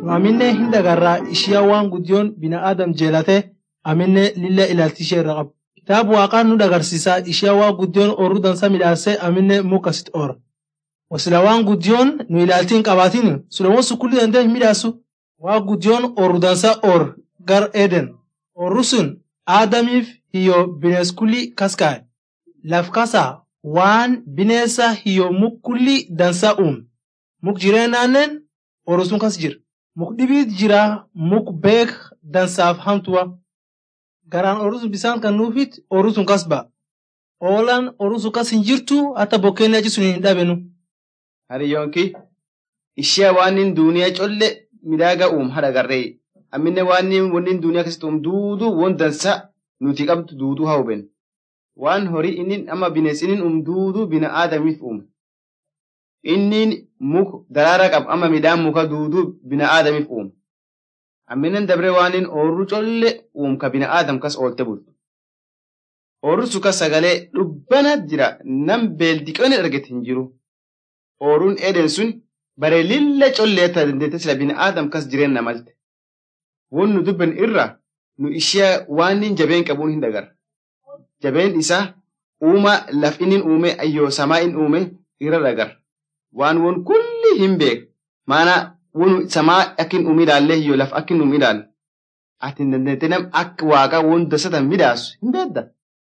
nu aminne hin dagarraa ishiyaa waan guddiyoon bina'aadam jeelate aminne lilla ilaalchishee irra qabu. Kitaaba waaqaan nu dagarsiisa ishiyaa waan guddiyoon oorru dansa midhaasee aminne mukasit oora. Wasila waan guddiyoon nu ilaaltiin qabaatiin sulawwan sukkulli dandee hin midhaasu. Waan guddiyoon oorru dansa oor gar Eden. Oorru sun Aadamiif hiyyoo binees kulli kaskaa'e. Laf kasaa waan bineesa hiyyoo muk kulli dansa uume. Muk jireenyaanneen oorru sun kas jira. Muk dhibiit jira muk beek dansaaf hamtuwa. Garaan oorru sun bisaan kan nuufit oorru sun kas ba'a. Oolaan oorru sun kas hin jirtu hatta bokkeenni achi sun hin dhabenu. Hariyyoonki ishee waan duuniyaa colle midhaaga uum haadha garree amminne waan wanni duuniyaa keessatti uum duuduu won dansa nuti qabdu duuduu haa huben waan horii inni amma bineensi inni uum duuduu bina aadamiif uume inni muk daraara qab amma midhaan muka duuduu bina aadamiif uume amminen dabre waan inni oorru colle uum ka bina aadam kas oolte bultu oorru su kas sagalee dhubbana jira nam beeldiqoonni argate hin jiru. ooruun eden sun bare lilla colleetta dandeette sila bina aadam kas jireenna malte. Won nu dubben irra nu ishee waan inni jabeen qabuun hin dagar. Jabeen isaa uuma laf inni uume ayyoo samaa inni uume irra dagar. Waan won kulli hin beek. Maana won samaa akka hin uume ilaallee hiyyoo laf akka hin uume ilaalle. Ati hin dandeette nam akka waaqa won dasatan midhaasu hin beedda.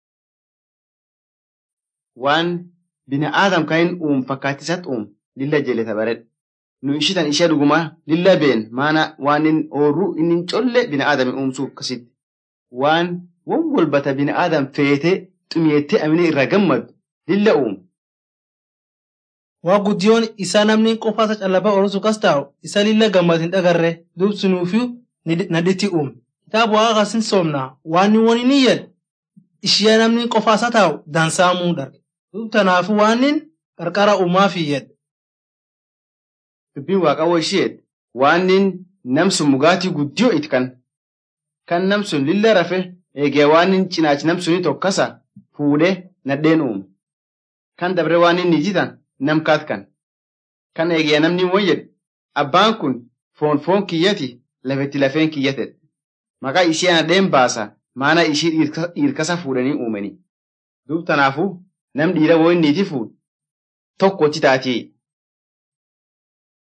Waan bina aadam kan hin uum fakkaattisatti uum lilla jeeleta baredha. Nu ishitan ishee dhuguma lilla been maana waan inni oorru inni colle bina aadami uumsuu akkasitti. Waan won walbata bina aadam feetee xumiyettee amine irraa gammadu lilla uumu. Waa guddiyoon isaa namni qofaasa callaba oorrusu kas taa'u isa lilla gammad hin dhagarre dubsunuufi nadhitti uume. Kitaaba waaqa kasin soomna waan inni wani ni jedhe ishee namni qofaasa taa'u dansaamuu darge. Dub tanaafu waan inni qarqara uumaafii jedhe. Dubbiin waaqawwa isheet waan inni namsun mugaatii guddiyoo itti kan. Kan namsun lilla rafe eegee waan inni cinaachi namsuni tokkasa fuudhee nadheen uume. Kan dabre waan inni jitan namkaat kan. Kan eegee namni wayyade abbaan kun foon foon kiyyati lafetti lafeen kiyyatedha. Maqaa ishee nadheen baasa maana ishii dhiirkasa fuudhanii uumanii. Duub tanaafuu nam dhiira woyinniiti fuudhu tokkochi taatee